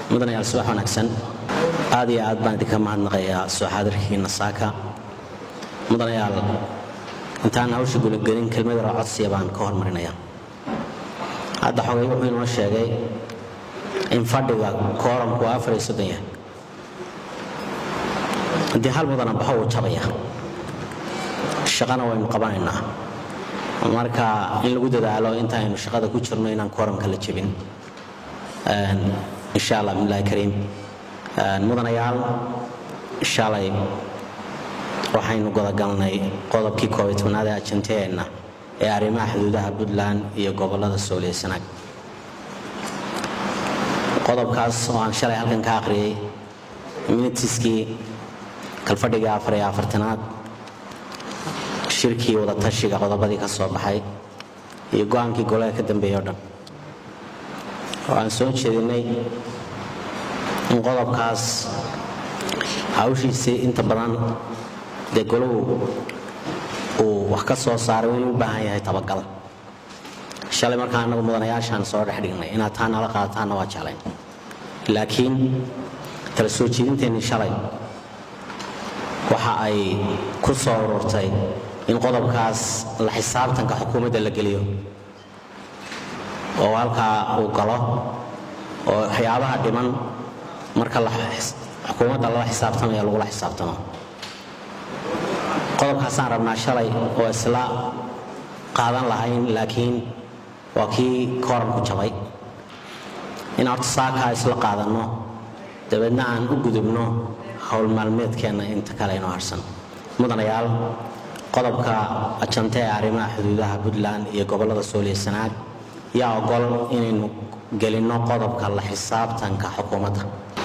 mudanayaal subax wanaagsan aad iyo aad baan idinka mahadnaqayaa soo xaadirkiina saaka mudanayaal intaan hawsha guligelin kelmad yaroo codsiya baan ka hormarinaya hadda xogay wuxuu inoo sheegay in fadhiga kooramku waa afar iyo soddon yahay haddii hal mudana baxo wuu jabaya shaqana waynu qabanaynaa marka in lagu dadaalo intaaynu shaqada ku jirno inaan kooramka la jebin insha allah bismillahi kariim mudanayaal shalay waxaynu godagalnay qodobkii koobiy tobnaad ee ajanteenna ee arrimaha xuduudaha puntland iyo gobolada sooliya sanaag qodobkaas oo aan shalay halkan ka akhriyey minitiskii kalfadhigii afar iyo afartanaad shirkii wadatashiga qodobadii ka soo baxay iyo go-aankii golaha ka dambeeyey o dhan oo aan soo jeedinay in qodobkaas hawshiisii inta badan dee golahu uu wax ka soo saaray inuu u baahan yahay tabagal shalay markaa annagu mudanayaashaan soo dhex dhignay inaad taa nala qaadataanna waa jeclayn laakiin tala soo jeedinteennii shalay waxa ay ku soo ururtay in qodobkaas la xisaabtanka xukuumadda la geliyo oo halkaa uu galo oo waxyaabaha dhiman marka xukuumadda lala xisaabtamaya lagula xisaabtamo qodobkaasaan rabnaa shalay oo isla qaadan lahayn laakiin waa kii kooranku jabay in horta saakaa isla qaadanno dabeedna aan u gudubno howl maalmeedkeenna inta kale inoo harsan mudanayaal qodobka ajante ee arrimaha xuduudaha puntland iyo gobolada sooliya sanaag yaa ogol inaynu gelinno qodobka la xisaabtanka xukuumadda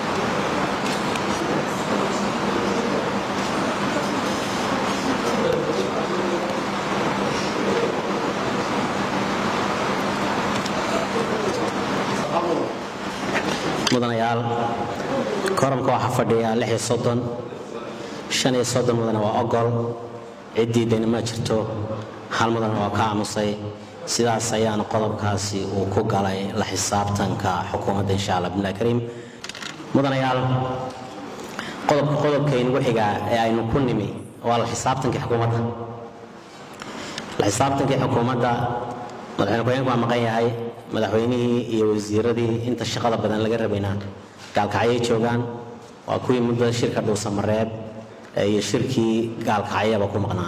mudanayaal koramka waxaa fadhiya lix iyo soddon shan iyo soddon mudane waa ogol ciddii dayna ma jirto hal mudane waa ka aamusay sidaas ayaana qodobkaasi uu ku galay la xisaabtanka xukuumadda insha allah bismillahi kariim mudanayaal qodobka qodobkaynugu xigaa ee aynu ku nimi waa la xisaabtankii xukuumadda la xisaabtankii xukuumadda madaxweyne ku-xigeenku waa maqan yahay madaxweynihii iyo wasiiradii inta shaqada badan laga rabayna gaalkacyay joogaan waa kuwii muddada shirka dhuusamareeb iyo shirkii gaalkacyaba ku maqnaa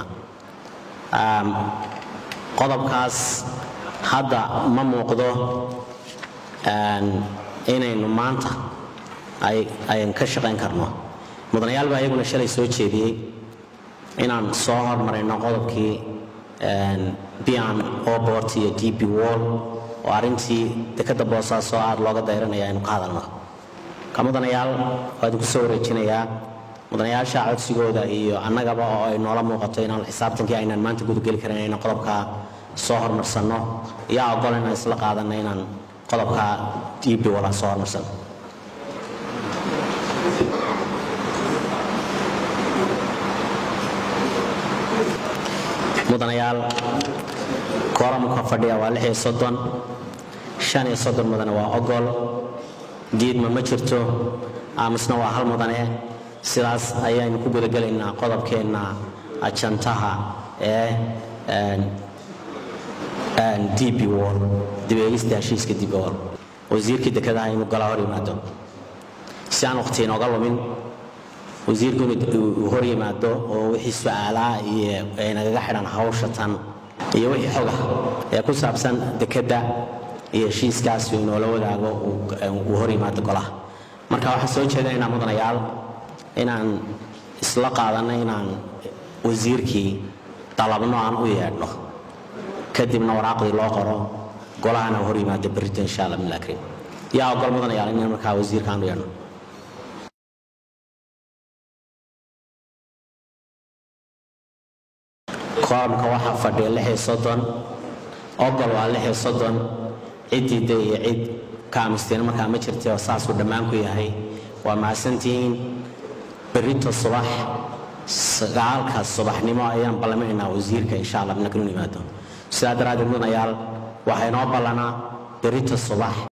qodobkaas hadda ma muuqdo inaynu maanta ayan ka shaqayn karno mudanayaal baa iyaguna shalay soo jeediyey inaan soo hormarayno qodobkii bian obort iyo d b wall oo arrintii dekadda boosaasoo aad looga dayranaya aynu ka hadalno ka mudanayaal waa idinku soo wareejinayaa mudanayaasha codsigooda iyo annagaba oo ay noola muuqato inaan xisaabtankii aynaan maanta gudageli karin inaan qodobka soo hormarsanno yaa ogol inaan isla qaadanno inaan qodobka d b wall aan soo hormarsanno mudanayaal kooramka fadhiya waa lix iyo soddon shan iyo soddon mudane waa ogol diidma ma jirto aamusna waa hal mudane sidaas ayaynu ku gudagelaynaa qodobkeenna ajantaha ee d b wall dibeegista heshiiska d b wall wasiirkii dekedaha inuu galaa hor yimaado si aan waqti inooga lumin wasiirku inuu hor yimaado oo wixii su-aalaha iyo ay nagaga xidhan hawsha tan iyo wixii xoga ee ku saabsan dekedda iyo heshiiskaas inoola wadaago uu hor yimaado golaha marka waxaan soo jeedinaynaa mudanayaal inaan isla qaadanno inaan wasiirkii dalabno aan u yeedhno kadibna waraaqdii loo qoro golahana hor yimaado berrito insha allah bismillahi kariim yaa ogol mudanayaal inaan markaa wasiirka aan u yeedhno kooramka waxaa fadhiya lix iyo soddon ogol waa lix iyo soddon ciddii de iyo cid ka aamusteena markaa ma jirtay oo saasuu dhammaan ku yahay waa mahadsantihiin berrito subax sagaalka subaxnimo ayaan ballaminaynaa wasiirka insha allah mina kanu yimaado sidaa daraaddeed mudanayaal waxaa inoo ballanaa berrito subax